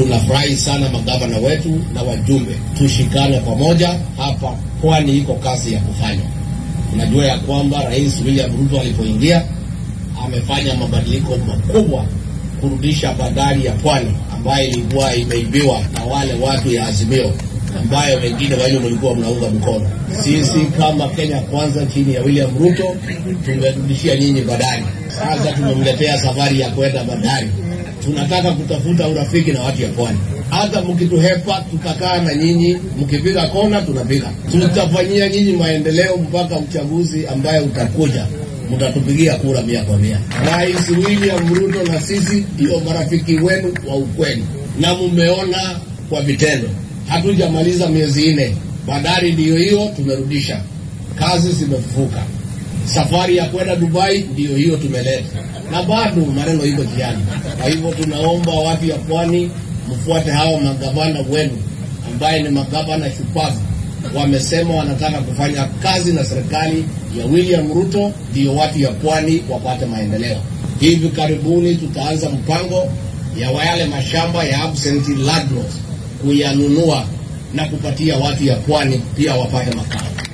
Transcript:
Tunafurahi sana magavana wetu na wajumbe, tushikane pamoja hapa, kwani iko kazi ya kufanywa. Unajua ya kwamba Rais William Ruto alipoingia amefanya mabadiliko makubwa kurudisha bandari ya Pwani ambayo ilikuwa imeibiwa na wale watu ya Azimio ambayo wengine wenu mlikuwa mnaunga mkono. Sisi kama Kenya Kwanza chini ya William Ruto tumerudishia nyinyi bandari. Sasa tumemletea safari ya kwenda bandari. Tunataka kutafuta urafiki na watu ya Pwani. Hata mkituhepa tutakaa na nyinyi, mkipiga kona tunapiga. Tutafanyia nyinyi maendeleo mpaka uchaguzi ambaye utakuja mtatupigia kura mia kwa mia. Rais William Ruto na sisi ndio marafiki wenu wa ukweli, na mmeona kwa vitendo. Hatujamaliza miezi nne, bandari ndiyo hiyo tumerudisha, kazi zimefufuka. Safari ya kwenda Dubai ndiyo hiyo tumeleta, na bado maneno iko jiani. Kwa hivyo tunaomba watu ya pwani mfuate hawa magavana wenu ambaye ni magavana shupavu wamesema wanataka kufanya kazi na serikali ya William Ruto ndiyo watu ya pwani wapate maendeleo. Hivi karibuni tutaanza mpango ya yale mashamba ya absentee landlords kuyanunua na kupatia watu ya pwani pia wapate makao.